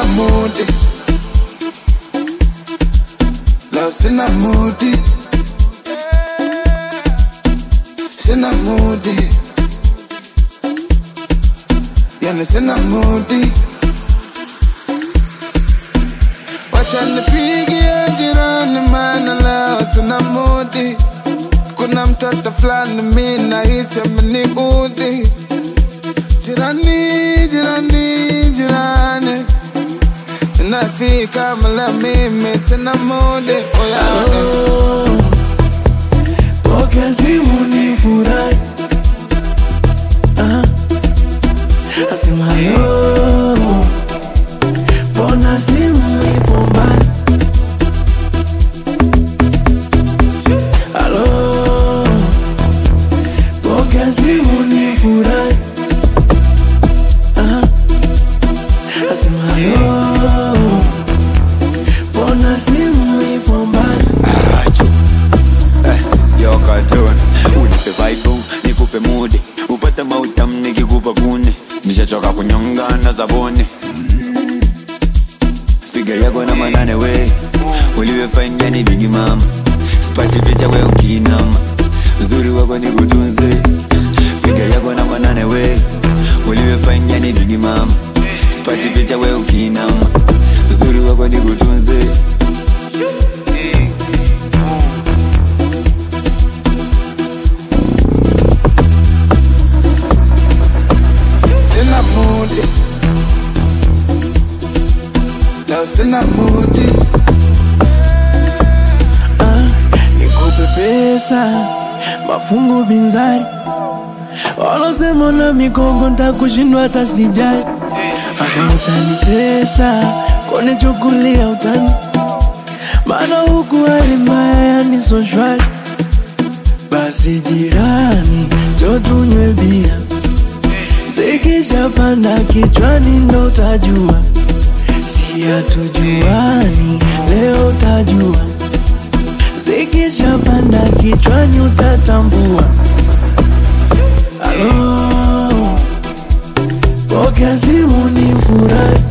mudi leo sina mudi sina mudi yani sina mudi wacha nipigie jirani maana leo sina mudi kuna mtoto fulani mi nahisi ameniudhi jirani jirani jirani nafika mala mimi sina mudi oya Oh, pokea simu ni furahi Ah, asema hello, mbona simu ipo mbali? Halo, pokea simu ni furahi Ah, asema hello, mbona simu ipo mbali? Yo cartoon unipe vibe nikupe mudi upate mautam nikikupa kuni nishachoka kunyonga na zabuni figa yako na manane we ulivyofanya ni bigi mama sipati picha we ukinama uzuri wako ni kutunze figa yako na manane we ulivyofanya ni bigi mama sipati picha we ukinama uzuri wako ni kutunze sina mudi leo sina mudi Ah, nikupe pesa mafungu binzari walosema na migongo ntakushindwa hata sijali hapa utanitesa konichukulia utani maana huku hali mbaya yani so shwari basi jirani jo tunywe bia zikishapanda kichwani ndo utajua si hatujuani leo utajua zikishapanda kichwani utatambua alo pokea simu ni furahi